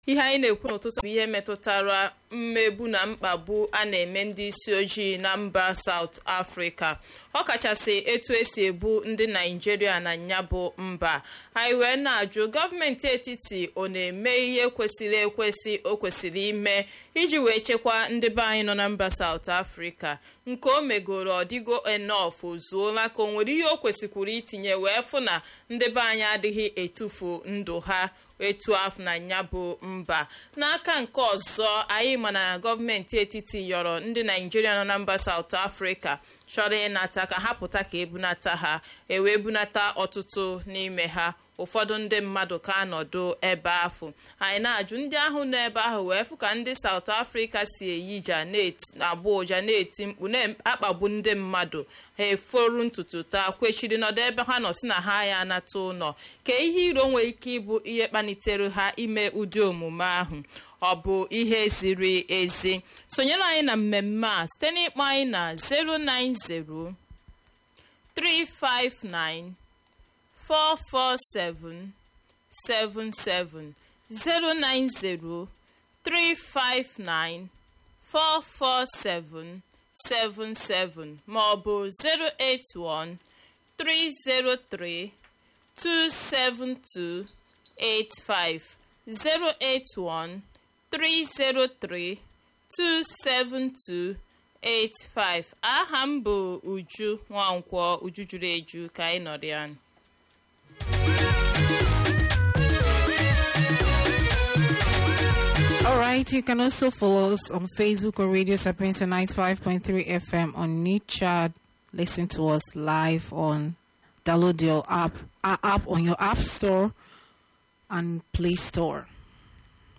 ihe anyị na-ekwu n'ụtụtụ bụ ihe metụtara mmegbu na mkpagbu a na-eme ndị isi ojii na mba South Africa ọ kachasị etu esi ebu ndị Naijiria na ya bụ mba anyị wee na-ajụ gọọmenti etiti ọ na-eme ihe kwesịrị ekwesị o kwesịrị ime iji wee chekwaa ndị be anyị nọ na mba South Africa nke o megoro ọdịgo enough ozuola ka o nwere ihe o kwesịkwuru itinye wee fụ na ndị be anyị adịghị etufu ndụ ha etu afọ na ya bụ mba n'aka nke ọzọ anyị ma na gọọmenti etiti yọrọ ndị naijiria nọ na mba South Africa chọrọ ịnata ka ha pụta ka ebunata ha ewee bunata ọtụtụ n'ime ha ụfọdụ ndị mmadụ ka anọdụ ebe ahụ anyị na-ajụ ndị ahụ nọ ebe ahụ wee fụ ka ndị South Africa si eyija na-agba ụja na-eti mkpu na-akpagbu ndị mmadụ ha eforu ntutu taa kwechiri nọdụ ebe ha nọ si na ha ya anata ụlọ ka ihe iro nwere ike ịbụ ihe kpalitere ha ime ụdị omume ahụ ọ bụ ihe ziri ezi sonyere anyị na mmemme a site n'ịkpọ anyị na 090 359 44777 090 359 44777 ma ọ bụ 081 303 272 85 081 303 272 85 aha m bụ Uju Nwankwọ Uju juru eju ka anyị nọrọ ya All right, you can also follow us on Facebook or Radio Sapienza 95.3 FM on Nichad. Listen to us live on download your app, uh, app on your app store and Play Store.